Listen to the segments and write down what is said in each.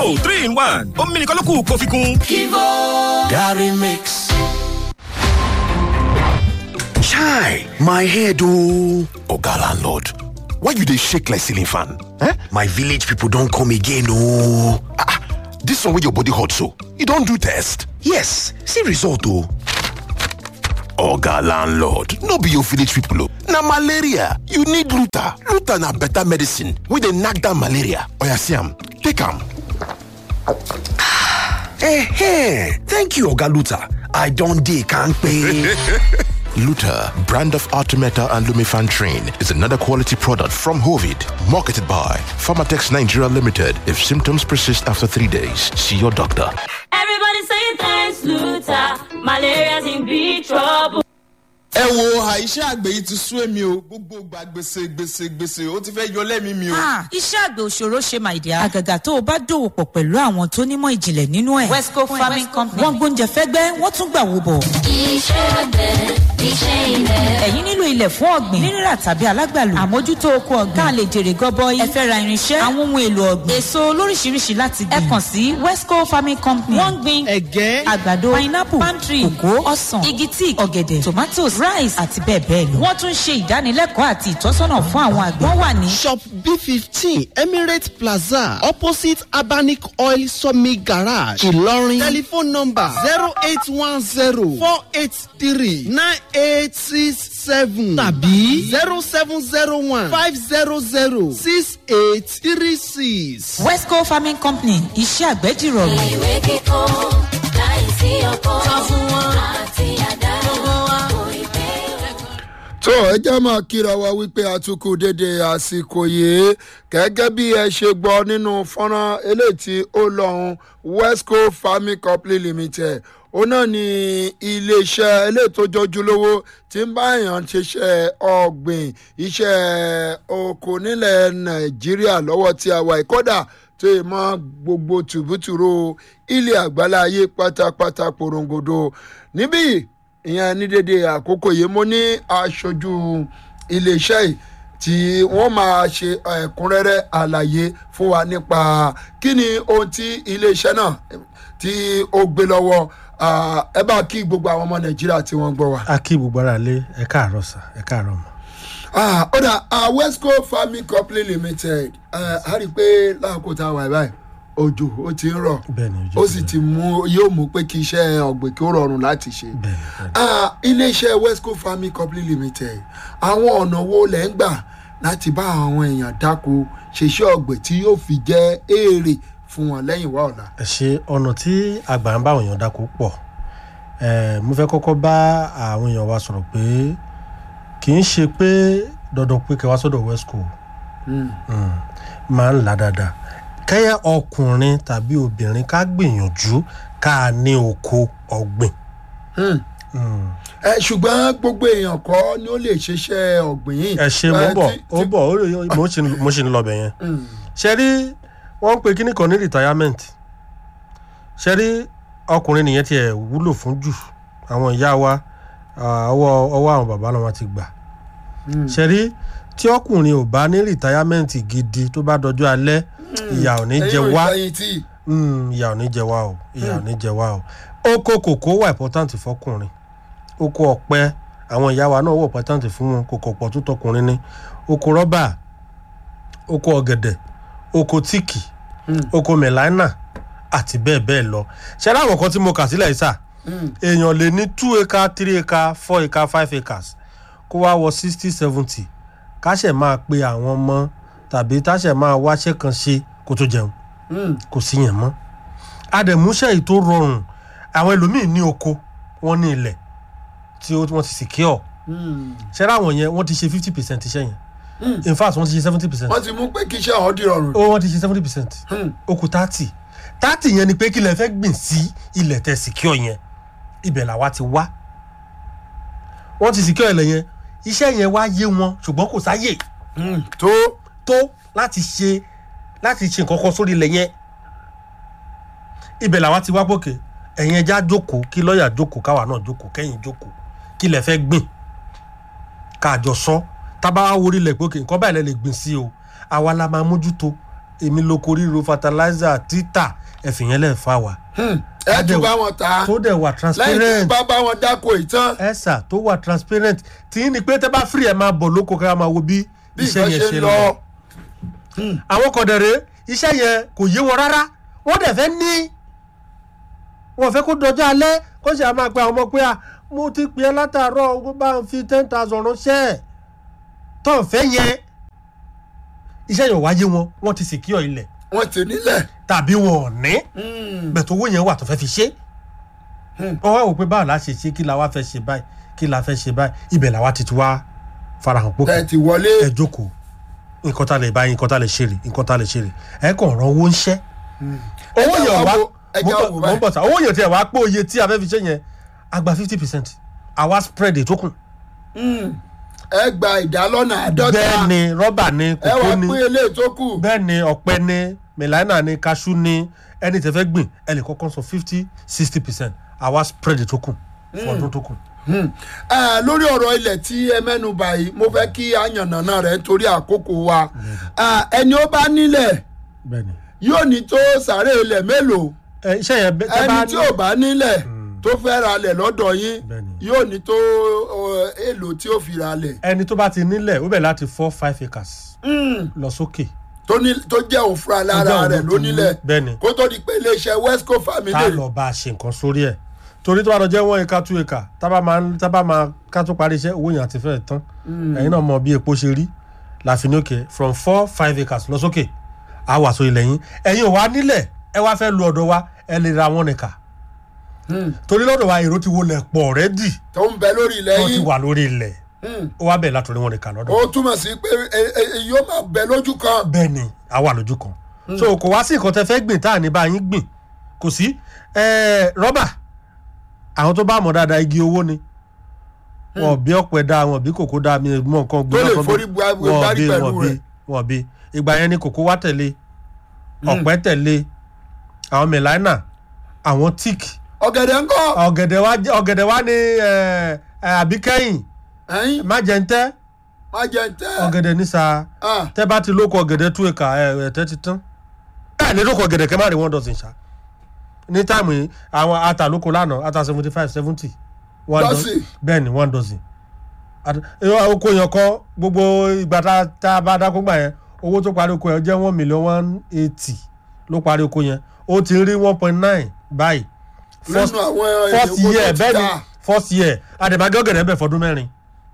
Kivo three in one omi nìkan ló kù kó fi kún. Kivo Gary Mix. Chai, my head oh. Oga landlord, why you dey shake like ceiling fan? Eh? My village people don come again oh. Ah, ah, this one wey your body hot so, you don do test? Yes, see result oh. Oga landlord, no be your village people oh. Na malaria, you need Luta. Luta na better medicine wey dey knack down malaria. Oya see am, take am. Eh, thank you Oga Luta. I don dey kampe. Luta, brand of Artemeta and Lumifan Train, is another quality product from Hovid, marketed by Pharmatex Nigeria Limited. If symptoms persist after three days, see your doctor. Everybody say thanks, Luther. Malaria's in big trouble. ẹ wo àìṣe àgbẹ̀ yìí ti sú èmi o gbogbo gba gbèsè gbèsè gbèsè ó ti fẹ́ yọ lẹ́mìí mi o. Ah, iṣẹ́ àgbẹ̀ òṣòro ṣe my dear. àgàgà tó o bá dòwò pọ̀ pẹ̀lú àwọn tó nímọ̀ ìjìnlẹ̀ nínú ẹ̀. wesco farming company. wọ́n gbóúnjẹ fẹ́gbẹ́ wọ́n tún gbà wò bọ̀. Iṣẹ́ àgbẹ̀ iṣẹ́ ilẹ̀. ẹ̀yin nílò ilẹ̀ fún ọ̀gbìn nírírà tàbí alágbàlù àmójútó oko ọ̀gbìn ká lè jèrè gọbọi ẹ fẹ́ ra irinṣẹ́ àwọn ohun èlò ọ̀gbìn èso lóríṣiríṣi láti gbìn ẹ kàn sí wesco farming company wọ́n ń gbin ẹ̀gẹ́ àgbàdo pineapple palm tree kòkó ọsàn igi tíì ọ̀gẹ̀dẹ̀ tomatoes rice àti bẹ́ẹ̀ bẹ́ẹ̀ lọ. wọ́n tún ṣe ìdánilẹ́kọ̀ọ́ àti ìtọ́sọ́nà fún àwọn àgbẹ̀. wọ́n wà ní shop b fifteen emirate plaza opposite abanic oil sawmill garage ìlọrin telephone number zero eight one zero four eight three nine eight six seven tàbí zero seven zero one five zero zero six eight three six. wesco farming company iṣẹ́ àgbẹ̀ dìrọ̀rùn. Ìwé kíkọ́ láìsí ọkọ́. Sọ fún wọn àti àdá. Kò ì pé tó ẹ jẹ́ máa kíra wa wípé àtúkù dédé àsìkò yìí gẹ́gẹ́ bí ẹ ṣe gbọ́ nínú fọ́nrán eléyìí tí ó lọ́hùn wesco farming company limited òun náà ni iléeṣẹ́ eléyìí tó jọjúlówó tí ń bá èèyàn ṣiṣẹ́ ọ̀gbìn iṣẹ́ oko nílẹ̀ nàìjíríà lọ́wọ́ tí a wà ìkọ́dà tó yẹ mọ́ gbogbo tùbútùrú ilẹ̀ àgbáláyé pátápátá porongodo níbí ìyẹn ní dédé àkókò yìí mo ní aṣojú iléeṣẹ́ yìí tí wọ́n máa ṣe ẹ̀kúnrẹ́rẹ́ àlàyé fún wa nípa kí ni ohun tí iléeṣẹ́ náà tí ó gbé lọ́wọ́ Ah, ẹ bá kí gbogbo àwọn ọmọ nàìjíríà tí wọ́n gbọ́ wa. a kí gbogbo ara lé ẹ káàárọ̀ sà ẹ káàárọ̀ mọ́. Ah, ó dà ah, wesco farming company limited ah, a rí i pé láàkó tá a wà báyìí òjò ó ti ń rọ̀ bẹ́ẹ̀ni ojú ó sì ti mú yóò mú pé kí iṣẹ́ ọ̀gbìn kí ó rọrùn láti ṣe. bẹ́ẹ̀ni bẹ́ẹ̀ni. Ah, iléeṣẹ́ wesco farming company limited àwọn ọ̀nà wo lẹ́ ń gbà láti bá àwọn èèyàn dáko ṣeṣẹ́ ọ̀gbìn tí yóò fi jẹ́ èrè fún wọn lẹ́yìn wá ọ̀la. ẹ ṣe ọ̀nà tí àgbà ń bá àwọn èèyàn dáko pọ̀ ẹ mo fẹ́ kọ́kọ́ bá àwọn èèyàn wa sọ̀rọ̀ pé kì í ṣe pé dandan pé kẹwàá sọ́dọ̀ wesco Mm. Mm, máa ń là dáadáa kẹ́yẹ ọkùnrin tàbí obìnrin ká gbìyànjú ká ní oko ọ̀gbìn. Hmm. Mm. ẹ ṣùgbọ́n gbogbo èèyàn kọ́ ni ó lè ṣiṣẹ́ ọ̀gbìn yìí. ẹ ṣe mo Eh, bọ̀ tí- ó tí- bọ̀ ó lè- mo ṣì ń- mo ṣì ń lọ bẹ̀ yẹn Mm. ṣe rí wọ́n ń pe kíní kan ní retirement ṣe rí ọkùnrin nìyẹn tiẹ̀ wúlò fún jù àwọn ìyá wa ah, ọwọ́ ọwọ́ àwọn bàbá náà wọ́n ti gbà Mm. ṣe rí tí ọkùnrin ò bá ní retirement gidi tó bá dọjọ́ alẹ́ ìyà ò ní jẹ ẹ̀yin ò wá ìfẹ̀yìntì. Mm, ìyà ò ní jẹ wá o ìyà ò ní jẹ wá o oko kòkó wà important fọkùnrin oko ọ̀pẹ àwọn ìyá wa náà wà important fún wọn kòkò pọ̀ tó tọkùnrin ní oko rọ́bà oko ọ̀gẹ̀dẹ̀ oko tíìkì Mm. oko mẹ̀láínà àti bẹ́ẹ̀ bẹ́ẹ̀ lọ ṣe láwọn kan tí mo kà sílẹ̀ yìí sà Mm. èèyàn lè ní two acre three acre four acre five acres kó wá wọ sixty seventy káṣẹ̀ máa pe àwọn ọmọ tàbí táṣẹ̀ máa wáṣẹ́ kan ṣe kó tó jẹun Mm. kò sí yẹn mọ́ àdèmúṣẹ́ yìí tó rọrùn àwọn ẹlòmíín ní oko wọ́n ní ilẹ̀ tí ó- wọ́n ti secure Mm. ṣẹ́rẹ́ àwọn yẹn wọ́n ti ṣe fifty percent iṣẹ́ yẹn Mm. in fact wọ́n ti ṣe seventy percent wọ́n ti mú pé kí iṣẹ́ ọ̀hún dìrọ̀rùn. ó wọ́n ti ṣe seventy percent Hmm. ó kù thirty thirty yẹn ni pé kí lẹ fẹ́ gbìn sí ilẹ̀ tẹ secure yẹn ibẹ̀ làwa ti wá wọ́n ti secure ilẹ̀ yẹn iṣẹ́ yẹn wá yé wọn ṣùgbọ́n kò sáyè Mm. tó tó láti ṣe láti ṣe nǹkan kan sórí ilẹ̀ yẹn ibẹ̀ làwa ti wá pòkè ẹ̀yin ẹja jókòó kí lọ́ọ̀yà jókòó káwa náà jókòó kẹ́yìn jókòó kí lẹ fẹ́ gbìn káàjọ sọ tábà wá worí ilẹ̀ pòkè nǹkan báyìí lẹ lè gbìn sí o àwa la máa mójútó èmi lóko ríro fertilizer títà ẹ̀fìyẹn lẹ̀ fà wá. ẹ tún bá wọn ta tó dẹ̀ wà lẹ́yìn tí transparent bá bá wọn dáko ìtàn ẹ̀sà tó wà transparent tí ní pé tẹ́ bá free ẹ̀ máa bọ̀ lóko ká máa wo bí bí iṣẹ́ nǹkan yẹn ṣe ṣe ń lọ. lọ. àwọn kọ̀dẹ̀rẹ̀ iṣẹ́ yẹn kò yé wọn rárá wọ́n dẹ̀ fẹ́ ní wọ́n fẹ́ kó dọjọ́ alẹ́ kó sì á máa pe àwọn ọmọ pé à mo ti pè é látàárọ̀ ó bá ń fi ten thousand ránṣẹ́ tó ń fẹ́ yẹn iṣẹ́ yẹn ò wáyé wọn wọ́n ti secure ilẹ̀ wọ́n ti nílẹ̀. tàbí wọn ò ní bẹ̀tẹ̀ owó yẹn wà tó fẹ́ fi ṣe wọ́n wá wò pé báwo la ṣe ṣe kí la wá fẹ́ ṣe báyìí kí la fẹ́ ṣe báyìí ibẹ̀ làwa ti ti wá farahàn pé ẹ ti wọlé. ẹ jókòó nǹkan tá lè báyìí nǹkan tá lè ṣe rè nǹkan tá lè ṣe rè ẹ kàn rán owó ń ṣẹ́ owó Ẹ jẹ́ yẹn wá wá wo- ẹ jẹ́ wá wo mọ́ báyìí. bọ̀ sá owó yẹn tiẹ̀ wá pé oye tí a fẹ́ fi ṣe yẹn a gba fifty percent àwa spread ètò kù ẹ gba ìdálọ́nà àádọ́ta. bẹ́ẹ̀ ni rọ́bà ni ẹ kòkó wá ni pín eléyìí tó kù. bẹ́ẹ̀ ni ọ̀pẹ ni mẹ̀láínà ni kaṣú ni ẹni tẹ́ fẹ́ gbìn ẹ lè kọ́kọ́ sọ fifty sixty percent àwa spread ètò kù fún ọdún tó kù. Ẹ, lórí ọ̀rọ̀ ilẹ̀ tí ẹ mẹ́nu báyìí mo fẹ́ kí àyànnàná rẹ̀ nítorí àkókò wa Ẹ, ẹni ó bá nílẹ̀ bẹ́ẹ̀ ni yóò ní tó sàárè ilẹ̀ mélòó ẹ iṣẹ́ yẹn bẹ́- tẹ́ ẹni bá tí ní- ò bá nílẹ̀ tó fẹ́ ra lẹ̀ lọ́dọ̀ yín Bẹ́ẹ̀ ni. yóò ní tó ọ, èlò tí ó fi ra lẹ̀ ẹni tó bá ti nílẹ̀ ó bẹ̀ láti four five acres lọ sókè. tó ní- tó jẹ́ òun fúnra lára òun rẹ̀ ló ló ti ní. nílẹ̀ Bẹ́ẹ̀ ni. kó tó di pé iléeṣẹ́ westco tá a family lọ bá a ṣe nǹkan sórí ẹ̀ torí tó bá lọ jẹ́ one acre two acre tábà máa ń- tábà máa ká tó parí iṣẹ́ owó yẹn àti fẹ́ẹ̀ tán ẹ̀yin náà mọ bí epo ṣe rí láfi ní òkè from four five acres lọ sókè á wà sórí lẹ́yìn ẹ̀yin ò wá nílẹ̀ ẹ wá fẹ́ lu ọ̀dọ̀ wa ẹ lè ra one acre torí lọ́dọ̀ wa èrò ti wọlé pọ̀ rẹ́dì tó ń bẹ lórí ilẹ̀ wọ́n ti yín wà lórí ilẹ̀ ó wá bẹ̀ látòrí one acre lọ́dọ̀ ó túmọ̀ sí pé ẹ- ẹ- ẹ- yóò máa bẹ lójú kan bẹ́ẹ̀ ni a wà lójú kan so kò wá sí nǹkan tẹ fẹ́ gbìn tá à ní bá yín gbìn kò sí eh, rọ́bà àwọn tó bá mọ̀ dáadáa igi owó ni wọn bí ọ̀pẹ dáa wọn bí kòkó dáa mi mọ nǹkan gbé Tó lè lọ́kàn bí- forí bu agbo wọn gbárí bí pẹ̀lú wọn bí rẹ̀. wọn bí ìgbà yẹn ni kòkó wá tẹ̀lé ọ̀pẹ tẹ̀lé àwọn mẹ̀láínà àwọn tíìkì ọ̀gẹ̀dẹ̀ ńkọ́ ọ̀gẹ̀dẹ̀ wá jẹ́- ọ̀gẹ̀dẹ̀ wá ní eh, eh, àbíkẹ́yìn ẹ̀yìn má jẹ́ ń tẹ́ má jẹ́ ń tẹ́ ọ̀gẹ̀dẹ̀ ní sáà Ah, tẹ bá ti lóko ọ̀gẹ̀dẹ̀ tú ẹ̀ka ẹ̀tẹ́ ti tán ẹ̀ ní lóko ọ̀gẹ̀dẹ̀ kẹ́ má rí one dozen ṣá ní táìmù yìí àwọn ata lóko lánàá ata seventy five seventy one Dozen. dozen bẹ́ẹ̀ ni one dozen At- ẹ, oko yẹn kọ́ gbogbo ìgbà tá- tá a bá dákó gbà yẹn owó tó parí oko yẹn jẹ́ one million one eighty ló parí oko yẹn ó ti rí one point nine báyìí First- nínú àwọn first èdè owó tó year ti bẹ́ẹ̀ ni dá. first year àdèmàgé ọ̀gẹ̀dẹ̀ bẹ̀ fọdún mẹ́rin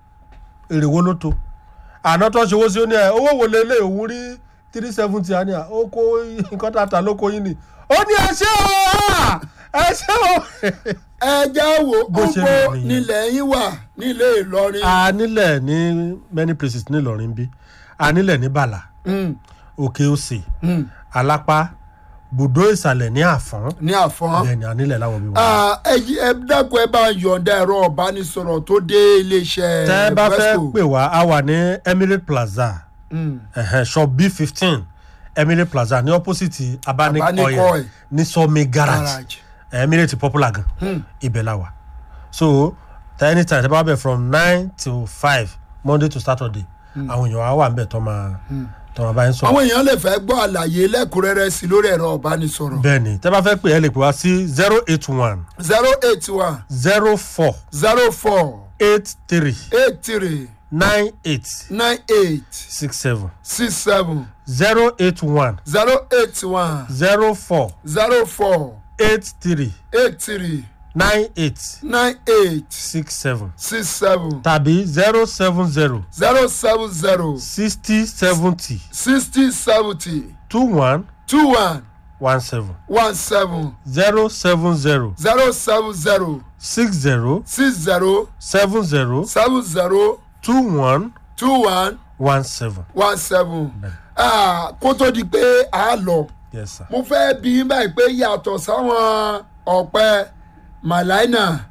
èrè wo ló tó àná tó ṣe owó sí ó ní ẹ owó wo lè lé òun rí three seventy àní à ó kó nǹkan tá a ta lóko yín ni ó ní ẹ ṣé o ah, ẹ ṣé o. ẹ já wo Bó ṣe gbogbo rí nìyẹn. nílẹ̀ yín wà nílé ìlọrin a nílẹ̀ ní many places ní Ìlọrin bí a nílẹ̀ ní Bàlà Mm, Òkè Òsè mm, Alápá Bùdó Ìsàlẹ̀ ní Àfọ̀n ní àfọ́n. bẹ́ẹ̀ ni a nílẹ̀ láwọn bí wọn. Ah, ẹ jí- ẹ dákun ẹ bá ń yọ̀ǹda ẹ̀rọ ọ̀bánisọ̀rọ̀ tó dé iléeṣẹ́ tẹ́ ẹ bá fẹ́ Wesco. pè wá a wà ní Emirate Plaza Mm, ẹ̀hẹ́n, shop b fifteen Emirate Plaza ní opposite Abanic Abanic Oil Oil. ní Sawmill Garage garage. Emirate popular gan ibẹ̀ la wà so tẹ anytime tẹ bá bẹ̀ from nine till five Monday to Saturday àwọn èèyàn á wà ń bẹ̀ tó máa tó máa bá yín sọ̀rọ̀ àwọn èèyàn lè fẹ́ gbọ́ àlàyé lẹ́kùnrẹ́rẹ́ sí lórí ẹ̀rọ ọ̀bánisọ̀rọ̀ bẹ́ẹ̀ ni tẹ́ bá fẹ́ pè ẹ́ lè pè wá sí zero eight one zero eight one zero four zero four eight three eight three nine eight nine eight six seven six seven zero eight one zero eight one zero four zero four eight three eight three nine eight nine eight six seven six seven tàbí zero seven zero zero seven zero sixty seventy sixty seventy two one two one one seven one seven zero seven zero zero seven zero six zero six zero seven zero seven zero two one two one one seven. one seven Ah, kó tó di pé a lọ yes sir. mo fẹ́ bí yín báyìí pé yàtọ̀ sáwọn ọ̀pẹ màláìnà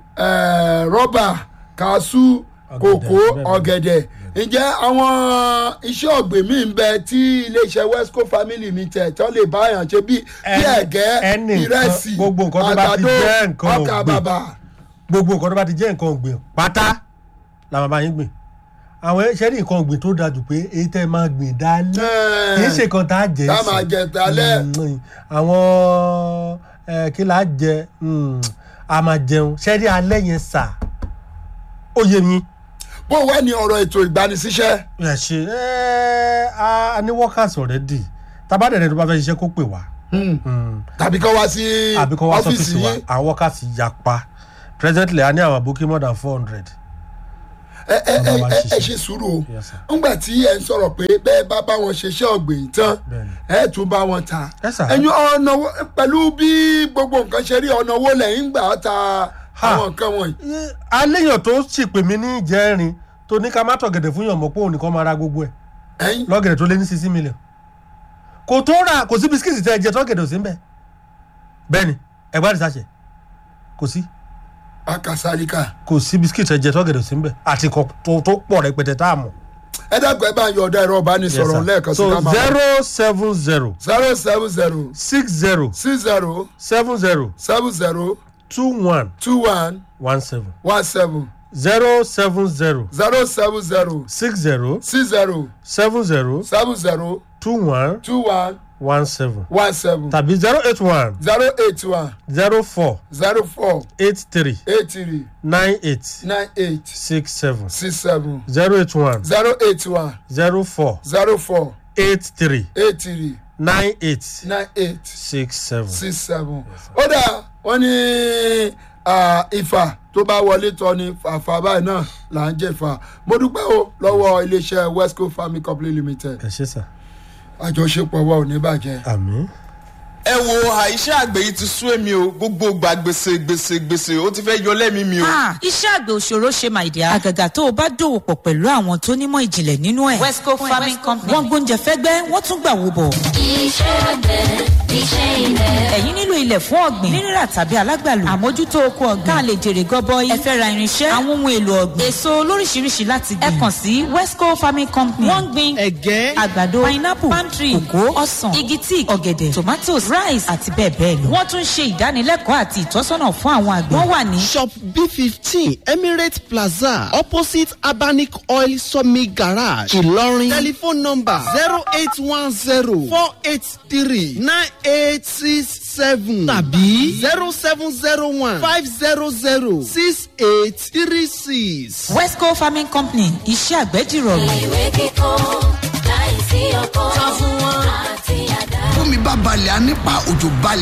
eh, rọ́bà kàásù kòkó bẹ́ẹ̀ ọ̀gẹ̀dẹ̀ ǹjẹ́ àwọn iṣẹ́ ọ̀gbìn míì ń bẹ tí iléeṣẹ́ wesco family mi tẹ̀ tán lè bá yàn ṣe bí bí Ẹni- ẹ̀gẹ́ ẹni nǹkan- ìrẹsì gbogbo nǹkan tó bá ti àgbàdo jẹ́ nǹkan ọkà ọ̀gbìn. bàbà gbogbo nǹkan tó bá ti jẹ́ nǹkan ọ̀gbìn pátá la máa bá yín gbìn àwọn ẹ̀ṣẹ́ ní nǹkan ọ̀gbìn tó dáa jù pé èyí tẹ́ ẹ máa gbìn dálẹ́ Ẹ̀. kì í ṣe kan tá a jẹ Tá a sí. máa jẹ dálẹ́. Mm, àwọn ẹ, kí là á jẹ mm, a máa jẹun ṣẹ́rí alẹ́ yẹn sà ó yé mi. bó wá ní ọ̀rọ̀ ètò ìgbanisíṣẹ́ ẹ ṣe ẹ a ní workers already tabadẹ̀rẹ̀ tó bá fẹ́ ṣiṣẹ́ kó pè wá. tàbí kọ́ wá sí àbí kọ́ wá ọ́fíìsì sọ́fíìsì wa yín àwọn workers yapa presently a ní àwọn booking more than four hundred. ẹ ẹ ẹ Bàbá wa ẹ ẹ ṣiṣẹ́. ṣe sùúrù o Yes, sir. ńgbà tí ẹ ń sọ̀rọ̀ pé bẹ́ẹ̀ bá bá wọn ṣiṣẹ́ ọ̀gbìn tán Bẹ́ẹ̀ni. ẹ tún bá wọn ta Yes, sir. ẹ̀yin ọ̀nà wo- pẹ̀lú bí gbogbo nǹkan ṣe rí ọ̀nà wo lẹ́yìn gbà ta Ha. àwọn nǹkan wọ̀nyí. aléyàn tó sì pè mí ní ìjẹrin tó ní ká má tọ̀gẹ̀dẹ̀ fún yàn mọ́ pé òun nìkan máa ra gbogbo ẹ̀ ẹ̀yin lọ́gẹ̀dẹ̀ tó lé ní sixty million kò tó ra kò sí bisikíìtì tẹ́ ẹ jẹ tọ́gẹ̀dẹ̀ ò sí ń bẹ̀ bẹ́ẹ̀ ni ẹgbẹ́ àdìsáṣẹ kò sí akasalika kò sí bisikíìtì ẹ jẹ tọ́gẹ̀dẹ̀ ò sí ń bẹ̀ àti kò tó tó pọ̀ rẹpẹtẹ tá a mọ̀. ẹ dàgbẹ́ bá ń yọ ọ̀dà ẹ̀rọ ìbánisọ̀rọ̀ lẹ́ẹ̀kan sí so ká máa zero seven zero zero seven zero six zero six zero seven zero seven zero two one two one one seven one seven zero seven zero zero seven zero six zero six zero seven zero seven zero two one two one one seven one seven tàbí zero eight one zero eight one zero four zero four eight three eight three nine eight nine eight six seven six seven zero eight one zero eight one zero four zero four eight three eight three nine eight nine eight six seven. six seven. ó dà wọ́n ní ah, ìfà tó bá wọlé tọ́ ni fàfà báyìí náà là ń jẹ̀fà mo dúpẹ́ o lọ́wọ́ iléeṣẹ́ westco farming company limited ẹ ṣe sà. àjọṣepọ̀ wa ò ní bàjẹ́. àmì. ẹ wo àìṣe àgbẹ̀ yìí ti sú èmi o gbogbo gba gbèsè gbèsè gbèsè ó ti fẹ́ yọ lẹ́mìí mi o. Ah, iṣẹ́ àgbẹ̀ òṣòro ṣe my dear. àgàgà tó o bá dòwò pọ̀ pẹ̀lú àwọn tó nímọ̀ ìjìnlẹ̀ nínú ẹ̀. westco farming company. wọ́n gbóúnjẹ fẹ́gbẹ́ wọ́n tún gbà wò bọ̀. iṣẹ́ àgbẹ̀ iṣẹ́ ilẹ̀. ẹ̀yin nílò ilẹ̀ fún ọ̀gbìn nírírà tàbí alágbàlù àmójútó oko ọ̀gbìn ká lè jèrè gọbọi ẹ fẹ́ ra irinṣẹ́ àwọn ohun èlò ọ̀gbìn èso lóríṣiríṣi láti gbìn ẹ kàn sí westco farming company wọ́n ń gbin ẹ̀gẹ́ àgbàdo pineapple palm tree kòkó ọsàn igi tíì ọ̀gẹ̀dẹ̀ tomatoes rice àti bẹ́ẹ̀ bẹ́ẹ̀ lọ. wọ́n tún ń ṣe ìdánilẹ́kọ̀ọ́ àti ìtọ́sọ́nà fún àwọn àgbẹ̀. wọ́n wà ní shop b fifteen emirate plaza opposite abanic oil sawmill garage ìlọrin telephone number zero eight one zero four eight three nine eight six seven tàbí zero seven zero one five zero zero six eight three six. westco farming company iṣẹ́ àgbẹ̀ dìrọ̀rùn. ìwé kíkọ́ láìsí ọkọ́. sọ fún wọn àti àdá. bómi bá balẹ̀ á nípa òjò balẹ̀